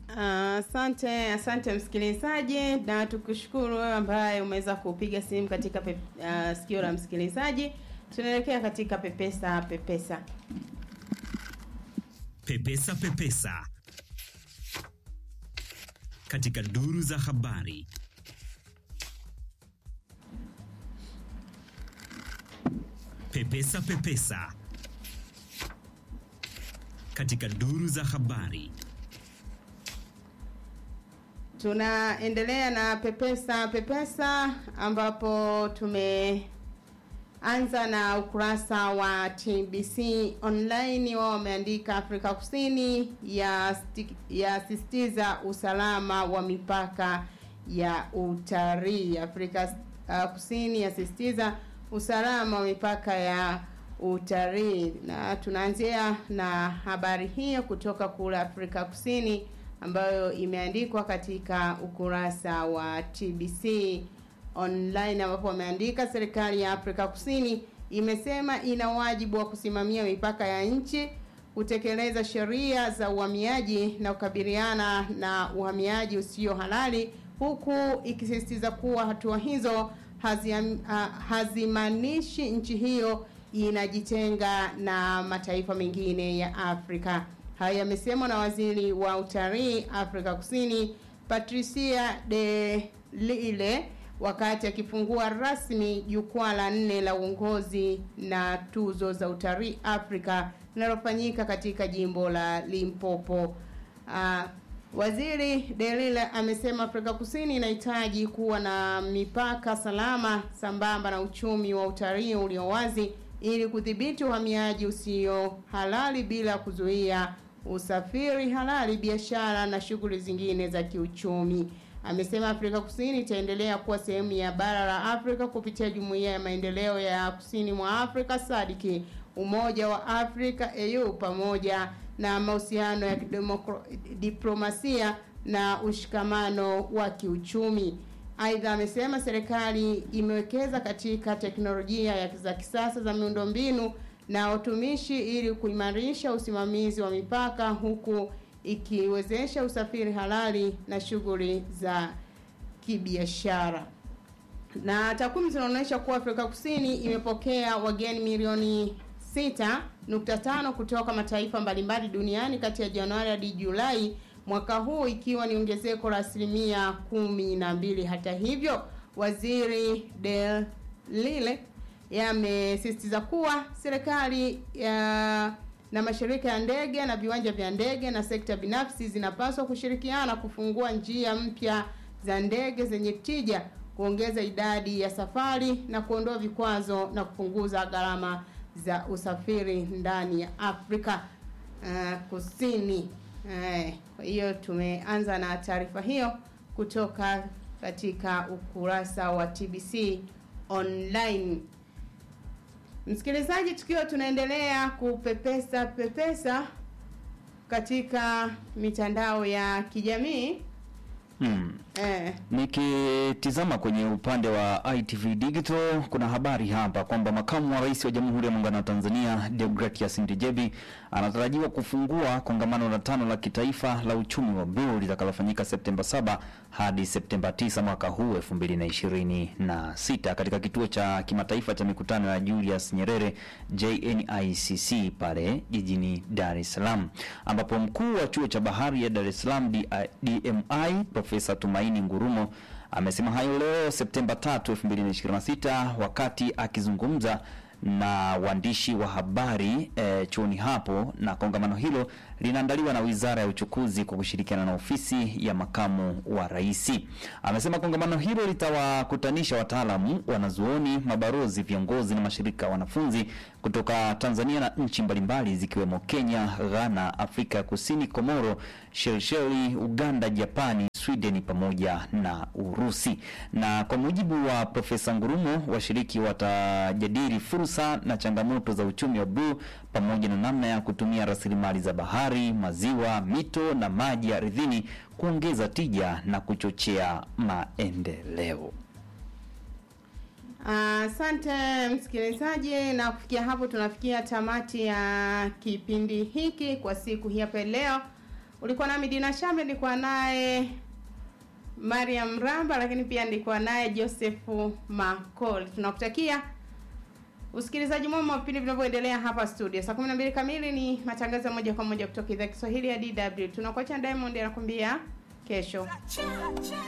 Asante, asante msikilizaji, na tukushukuru wewe ambaye umeweza kupiga simu katika pe, uh, sikio la msikilizaji. Tunaelekea katika pepesa pepesa. Pepesa Pepesa katika duru za habari. Pepesa Pepesa katika duru za habari. Tunaendelea na pepesa pepesa, ambapo tumeanza na ukurasa wa TBC online. Wao wameandika Afrika Kusini yasisitiza usalama wa mipaka ya utalii. Afrika uh, Kusini yasisitiza usalama wa mipaka ya utalii, na tunaanzia na habari hiyo kutoka kule Afrika Kusini ambayo imeandikwa katika ukurasa wa TBC online ambapo wameandika serikali ya Afrika Kusini imesema ina wajibu wa kusimamia mipaka ya nchi, kutekeleza sheria za uhamiaji na kukabiliana na uhamiaji usio halali, huku ikisisitiza kuwa hatua hizo hazimaanishi nchi hiyo inajitenga na mataifa mengine ya Afrika. Haya yamesemwa na waziri wa utalii Afrika Kusini Patricia de Lille wakati akifungua rasmi jukwaa la nne la uongozi na tuzo za utalii Afrika linalofanyika katika jimbo la Limpopo. Uh, waziri de Lille amesema Afrika Kusini inahitaji kuwa na mipaka salama sambamba na uchumi wa utalii ulio wazi ili kudhibiti uhamiaji usio halali bila kuzuia usafiri halali, biashara na shughuli zingine za kiuchumi. Amesema Afrika Kusini itaendelea kuwa sehemu ya bara la Afrika kupitia Jumuiya ya Maendeleo ya Kusini mwa Afrika SADC, Umoja wa Afrika AU, pamoja na mahusiano ya diplomasia na ushikamano wa kiuchumi. Aidha, amesema serikali imewekeza katika teknolojia za kisasa za miundombinu na utumishi ili kuimarisha usimamizi wa mipaka huku ikiwezesha usafiri halali na shughuli za kibiashara. Na takwimu zinaonyesha kuwa Afrika Kusini imepokea wageni milioni 6.5 kutoka mataifa mbalimbali duniani kati ya Januari hadi Julai mwaka huu ikiwa ni ongezeko la asilimia kumi na mbili. Hata hivyo, waziri de Lille yamesisitiza kuwa serikali ya na mashirika ya ndege na viwanja vya ndege na sekta binafsi zinapaswa kushirikiana kufungua njia mpya za ndege zenye tija, kuongeza idadi ya safari na kuondoa vikwazo na kupunguza gharama za usafiri ndani ya Afrika uh, Kusini. Uh, kwa hiyo tumeanza na taarifa hiyo kutoka katika ukurasa wa TBC online. Msikilizaji, tukiwa tunaendelea kupepesa pepesa katika mitandao ya kijamii Hmm. eh, Nikitizama kwenye upande wa ITV Digital kuna habari hapa kwamba makamu wa rais wa Jamhuri ya Muungano wa Tanzania Deogratias Ndejembi anatarajiwa kufungua kongamano la tano la kitaifa la uchumi wa bluu litakalofanyika Septemba 7 hadi Septemba 9 mwaka huu 2026 katika kituo cha kimataifa cha mikutano ya Julius Nyerere JNICC pale jijini Dar es Salaam, ambapo mkuu wa chuo cha bahari ya Dar es Salaam DMI Profesa Tumaini Ngurumo amesema hayo leo Septemba 3, 2026 wakati akizungumza na waandishi wa habari e, chuoni hapo, na kongamano hilo linaandaliwa na Wizara ya Uchukuzi kwa kushirikiana na ofisi ya makamu wa rais. Amesema kongamano hilo litawakutanisha wataalamu, wanazuoni, mabarozi, viongozi na mashirika ya wanafunzi kutoka Tanzania na nchi mbalimbali zikiwemo Kenya, Ghana, Afrika ya Kusini, Komoro, Shelisheli, Uganda, Japani, Sweden pamoja na Urusi. Na kwa mujibu wa Profesa Ngurumo, washiriki watajadili fursa na changamoto za uchumi wa bluu pamoja na namna ya kutumia rasilimali za bahari, maziwa, mito na maji ardhini kuongeza tija na kuchochea maendeleo. Asante msikilizaji, na kufikia hapo tunafikia tamati ya kipindi hiki kwa siku hii hapa leo. Ulikuwa nami Dina Shambe, nilikuwa naye Mariam Ramba, lakini pia nilikuwa naye Joseph Makol. Tunakutakia usikilizaji mwema wa vipindi vinavyoendelea hapa studio. Saa 12 kamili ni matangazo ya moja kwa moja kutoka idhaa ya Kiswahili ya DW. Tunakuacha Diamond anakuambia kesho. Cha, cha.